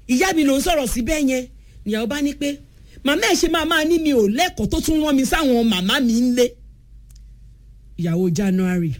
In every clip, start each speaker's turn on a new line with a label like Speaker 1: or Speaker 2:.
Speaker 1: ìyá mi ló ń sọ̀rọ̀ sí bẹ́ẹ̀ yẹn ìyàwó bá ní pé màmá ẹ̀ ṣe máa máa ní mi ò lẹ́kọ̀ọ́ tó tún rán mi sáwọn màmá mi ń lé ìyàwó January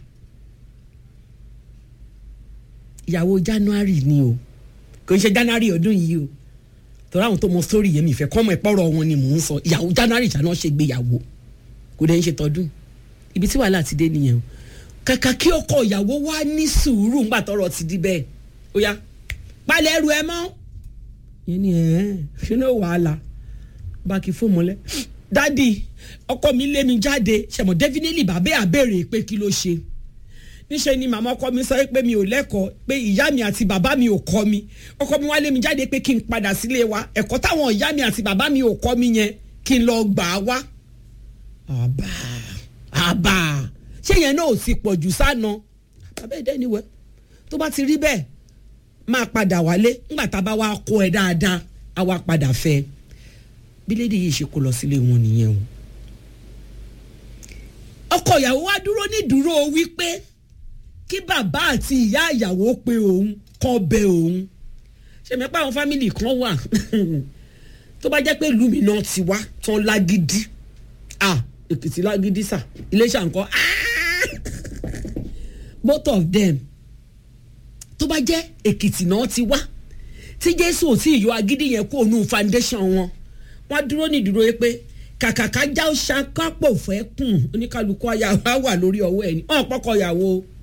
Speaker 1: ìyàwó January ni o kò ń ṣe January ọdún yìí o tọ́lá àwọn tó mọ sórí yẹn mi ìfẹ́ kọ́mọ ìpọ́rọ̀ wọn ni mò ń sọ ìyàwó January ìṣáná ṣe gbéyàwó kò dẹ̀ ń ṣe tọdún ibi tí wàhálà ti dé nìyẹn o kàkà kí ọkọ ìyàwó wá ní sùúrù ńgbà tọ́rọ̀ ti di bẹ́ẹ̀ ó yá palẹ̀ ẹrù ẹ mọ́ yẹn ni ẹ̀ ṣe ní wàhálà bá kí fún mọ́lẹ̀ dádì ọkọ mi lé mi jáde ṣẹ̀mọ̀ definitely bàbá àbèrè pé kí ló ṣe níṣẹ́ ni màmá ọkọ mi sọ pé mi ò lẹ́kọ̀ọ́ pé ìyá mi àti bàbá mi ò kọ́ mi ọkọ mi wá lé mi jáde pé kí n padà sílé wa ẹ̀kọ́ táwọn ìyá mi àti bàbá mi ò kọ́ mi yẹn kí n lọ gbà á wá. àbá àbá ṣé yẹn náà ò sì pọ̀ jù sáná bàbá ẹ̀dẹ́ ni wẹ́ tó bá ti rí bẹ́ẹ̀ máa padà wálé ńgbà tá a bá wá kó ẹ dáadáa á wá padà fẹ́ bí lédi yìí ṣe kó lọ sílé wọn nìyẹn o ọkọ ìyàwó wá dúró ní dúró wípé kí bàbá àti ìyá ìyàwó pe òun kọ́ bẹ òun ṣèmi pé àwọn fámìlì kan wà tó bá jẹ́ pé ìlú mi náà ti wá tán lágídí ah èkìtì lágídí sà iléṣà nǹkan both of them tó bá jẹ́ èkìtì náà ti wá tí jésù ò tí ì yọ agídí yẹn kó nù foundation wọn wọn dúró ní ìdúró yẹn pé kàkàkà já ó ṣàkápò fẹ́ kùn oníkálukú ayáwó á wà lórí ọwọ́ ẹ̀ ní ọ̀n pọ́kọ ìyàwó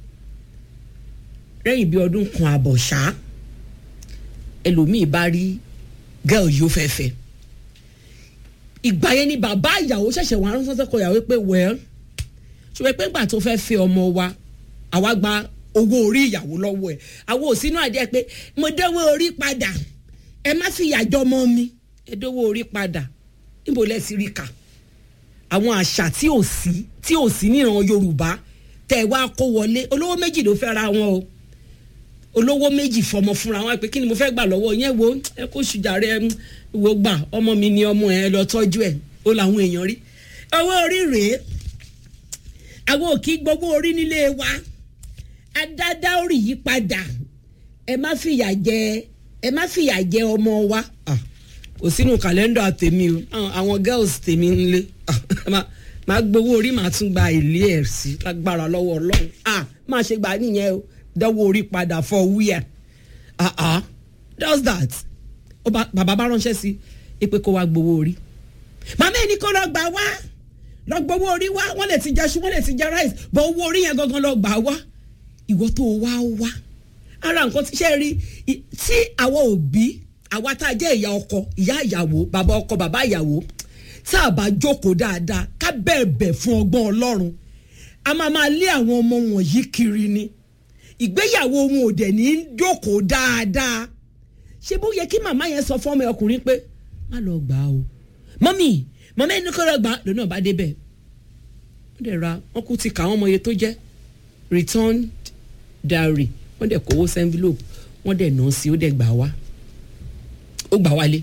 Speaker 1: lẹ́yìn bí ọdún kan àbọ̀ ṣá ẹlòmíì bá rí gẹ́ọ̀ yóò fẹ́ fẹ́ ìgbà yẹn ni bàbá ìyàwó ṣẹ̀ṣẹ̀ wà ránṣẹ́ sọ́kọ ìyàwó pé well ṣùgbọ́n pé ńgbà tó fẹ́ fẹ́ ọmọ wa àwa gba owó orí ìyàwó lọ́wọ́ ẹ̀ àwọn òsínú àdé pé mo dánwó orí padà ẹ má fi ìyàjọ́ mọ́ mi ẹ dánwó orí padà níbo lẹ ti rí kà àwọn àṣà tí ò sí tí ò sí níran Yorùbá tẹ wá kó wọlé olówó méjì ló fẹ́ ra wọn o olówó méjì fọmọ fúnra wọn pé kí ni mo fẹ́ gbà lọ́wọ́ yẹn wo ẹ kó ṣùjàre ẹ wo gbà ọmọ mi ni ọmọ ẹ lọ tọ́jú ẹ ó làwọn èèyàn rí owó orí rèé àwọn òkì gbogbo orí nílé wa adádá orí yí padà ẹ má fìyà jẹ ẹ má fìyà jẹ ọmọ wa kò sínú kàlẹ́ndà tèmi o àwọn girls tèmi ń lé máa gbowó orí màá tún gba ilé ẹ̀ sí lágbára lọ́wọ́ ọlọ́run máa ṣe gbà nìyẹn o dánwó orí padà for where ah ah does that bàbá bá ránṣẹ́ sí i pé kó wá gbowó orí màmá ẹni kó lọ gbà wá lọ gbowó orí wá wọ́n lè ti jẹ ṣu wọ́n lè ti jẹ rice bọ̀ owó orí yẹn gangan lọ gbà wá ìwọ tó wá wá ara nǹkan tí ṣe rí tí àwọn òbí àwa tá a jẹ́ ìyá ọkọ ìyá ìyàwó bàbá ọkọ bàbá ìyàwó tá a bá jókòó dáadáa ká bẹ̀ẹ̀bẹ̀ fún ọgbọ́n ọlọ́run a máa máa lé àwọn ọmọ wọ̀nyí kiri ni ìgbéyàwó wọn ò dẹ̀ ní jókòó dáadáa ṣé bó yẹ kí màmá yẹn sọ fún ọmọ ọkùnrin pé má lọ gbà o mọ́mì mọ́mì ẹni kọ́ lọ gbà lónà bá débẹ̀ wọ́n dẹ̀ ra wọ́n kú ti kà wọ́n mọ iye tó jẹ́ return diary wọ́n dẹ̀ kówó sí envelope wọ́n dẹ̀ nà án sí ó dẹ̀ gbà wá ó gbà wálé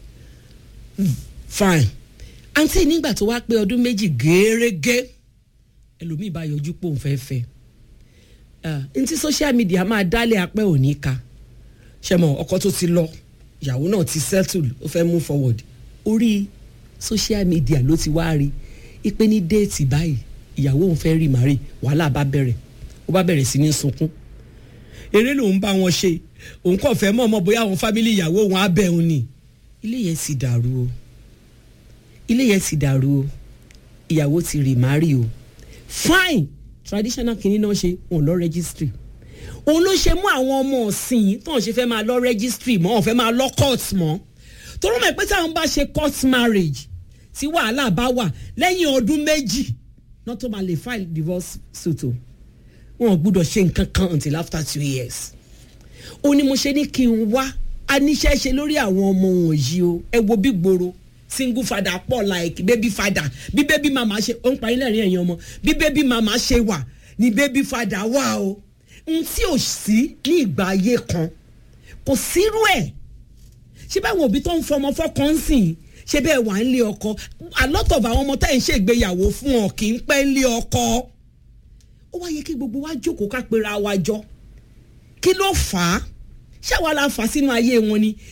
Speaker 1: fine àǹtí nígbà tó wá pé ọdún méjì gẹ́rẹ́gẹ́ ẹlòmíì bá yọjú pòun fẹ́ fẹ́ n tí social media máa dálé apẹ́ òní ka ṣẹmọ ọkọ tó ti lọ ìyàwó náà ti settle ó fẹ́ move forward orí social media ló ti wá rí ipe ní déètì báyìí ìyàwó òun fẹ́ rí màrí wàhálà bá bẹ̀rẹ̀ ó bá bẹ̀rẹ̀ sí ní sunkún eré lòun bá wọn ṣe òun kàn fẹ́ mọ̀ mọ́ bóyá àwọn fámìlì ìyàwó òun á bẹ̀ òun ni ilé yẹn sì dàrú o ilé yẹn sì dàrú o ìyàwó ti rì màrí o fine traditional kìíní náà ṣe òun lọ registry òun ló ṣe mú àwọn ọmọ ọ̀sìn tó ń ṣe fẹ́ máa lọ registry mọ́ òun fẹ́ máa lọ court mọ́ torí mọ̀ pé táwọn bá ṣe court marriage tí wàhálà bá wà lẹ́yìn ọdún méjì náà tó máa lè file divorce suit o wọn ò gbúdọ̀ ṣe nǹkan kan until after two years ó ní mo ṣe ní kí n wá aníṣẹ́ ṣe lórí àwọn ọmọ wọ̀nyí o ẹ wo bí gbòòrò single father pọ̀ like baby father bí baby mama ṣe ó ń parí lẹ́rìn ẹ̀yìn ọmọ bí baby mama ṣe wà ní baby father wà o n tí ò sí ní ìgbà ayé kan kò sírú ẹ̀ ṣé báwọn òbí tó ń fọmọ fọkàn ń sìn ṣé bẹ́ẹ̀ wà ń lé ọkọ a lot of àwọn ọmọ tá ẹ̀ ń ṣègbéyàwó fún ọ kì í pẹ́ ń lé ọkọ ó wá yẹ kí gbogbo wa jókòó ká pera wa jọ kí ló fà á ṣáwa la fà sínú ayé wọn ni